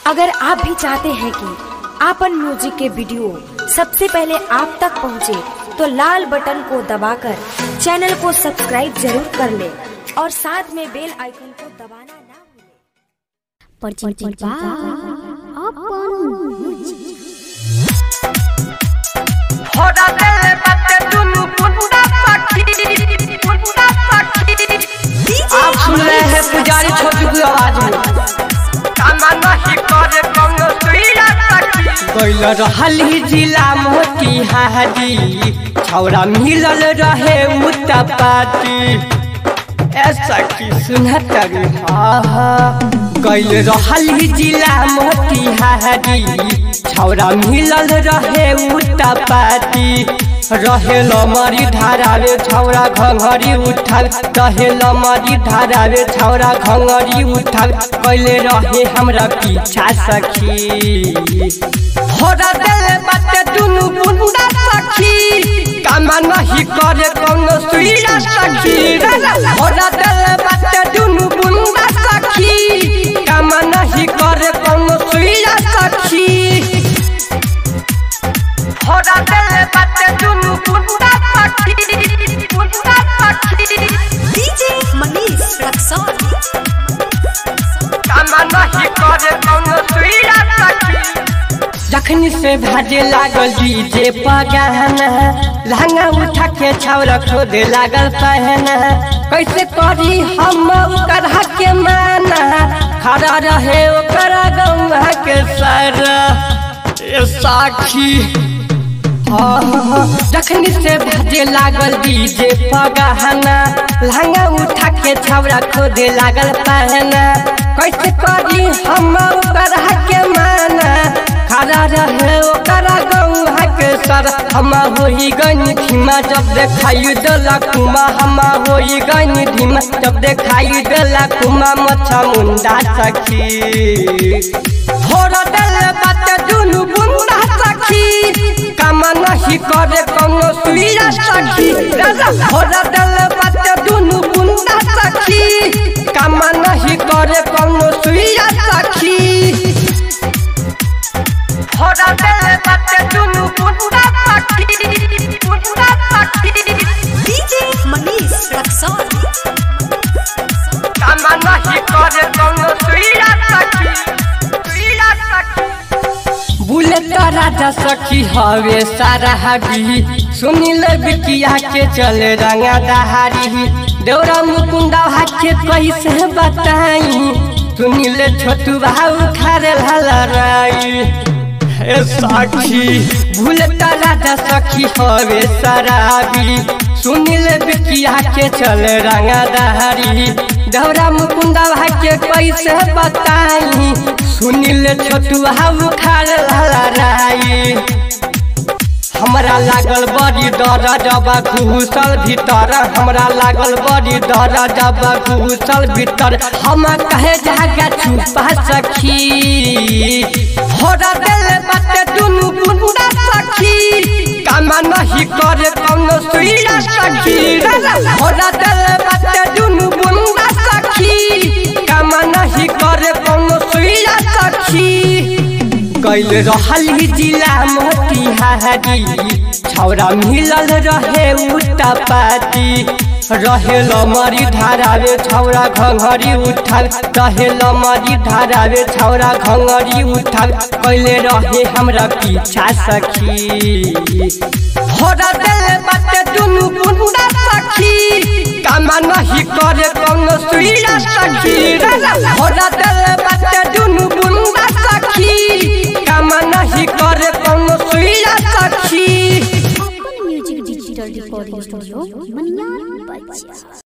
अगर आप भी चाहते हैं कि आपन म्यूजिक के वीडियो सबसे पहले आप तक पहुंचे, तो लाल बटन को दबाकर चैनल को सब्सक्राइब जरूर कर ले और साथ में बेल आइकन को दबाना ना भूलें। परिचित बा अपन होड़ा देले बाटे दुनु पुंडा सखी पुंडा सखी आप सुन रहे हैं पुजारी छोटू की आवाज में कामा नहीं करे कौनो सुइया सखी कैल रहल ही जिला मोती हारी छौरा मिलल रहे उतपाती ऐसा की सुनतर कैल रहल ही जिला मोती हारी छौरा मिलल रहे उतपाती रहे लमरी धारावे छौरा घंघरी उठाल रहे लमरी धारावे छौरा घंघरी उठाल कैले रहे हमरा पीछा सखी होड़ा देले बाटे दुनु पुंडा सखी कामा नहीं करे कौनो सुइया सखी होड़ा देले बाटे दुनु पुंडा सखी कामा नहीं करे कौनो सुइया सखी होड़ा देले बाटे दुनु पुंडा सखी पुंडा सखी डीजे मनीष रक्सौल कामा नहीं करे कौनो सुइया सखी जखनी से भाजे लागल डीजे पगाना लहंगा उठा के छौरा खोदे लागल पहना कैसे करी हम ओकर के माना खड़ा रहे ओकर गौवा के सर ए साखी जखनी से भाजे लागल डीजे पगाना लहंगा उठा के छौरा खोदे लागल पहना कैसे करी हम ओकर के माना खड़ा रहे ओकर गौहा के सर हम होई गनी धीमा जब देखाई देला कुमा हम होई गनी धीमा जब देखाई देला कुमा मच्छा मुंडा सखी होड़ा देले बाटे दुनु बुंदा सखी कामा नहीं करे कौनो सुइया सखी होड़ा देले बाटे दुनु बुंदा सखी कामा नहीं करे कौनो सुइया सखी होड़ा देले बाटे दुनु बुंदा सखी बुंदा सखी डीजे मनीष रक्सौल कामा नहीं करे कौनो सुइया सखी सुइया सखी बुलेट राजा सखी हवे सारा हबी सुनिल बिकिया के चले रंगा दहारी देवरा मुकुंदा हाके कैसे बताई सुनिल छोटू भाऊ खारे ललराई हे साखी बुलेट राजा सखी हवे शराबी सुनिल बिकिया के चले रंगा दहारी देवरा मुकुंदा भाके कैसे बताई सुनिल छोटू हम खाल ललराई हमरा लागल बड़ी डर जब घुसल भीतर हमरा लागल बड़ी डर जब घुसल भीतर हम कहे जागा छुपा सखी होड़ा देले बाटे दुनु बुंदा सखी कामा नहीं करे कौनो सुइया सखी होड़ा देले बाटे दुनु बुंदा सखी कामा नहीं करे कौनो सुइया सखी कैल रहल ही जिला मोतिहारी छौरा मिलल रहे उतपाती रहे लमरी धारावे छौरा घंघरी उठाल रहे लमरी धारावे छौरा घंघरी उठाल कैले रहे हमरा पीछा सखी होड़ा देले बाटे दुनु बुंदा सखी कामा नहीं करे कौनो सुइया सखी होड़ा देले बाटे दुनु बुंदा सखी कामा नहीं करे कौनो सुइया सखी अपन music digital recording studio Maniyar बच्चा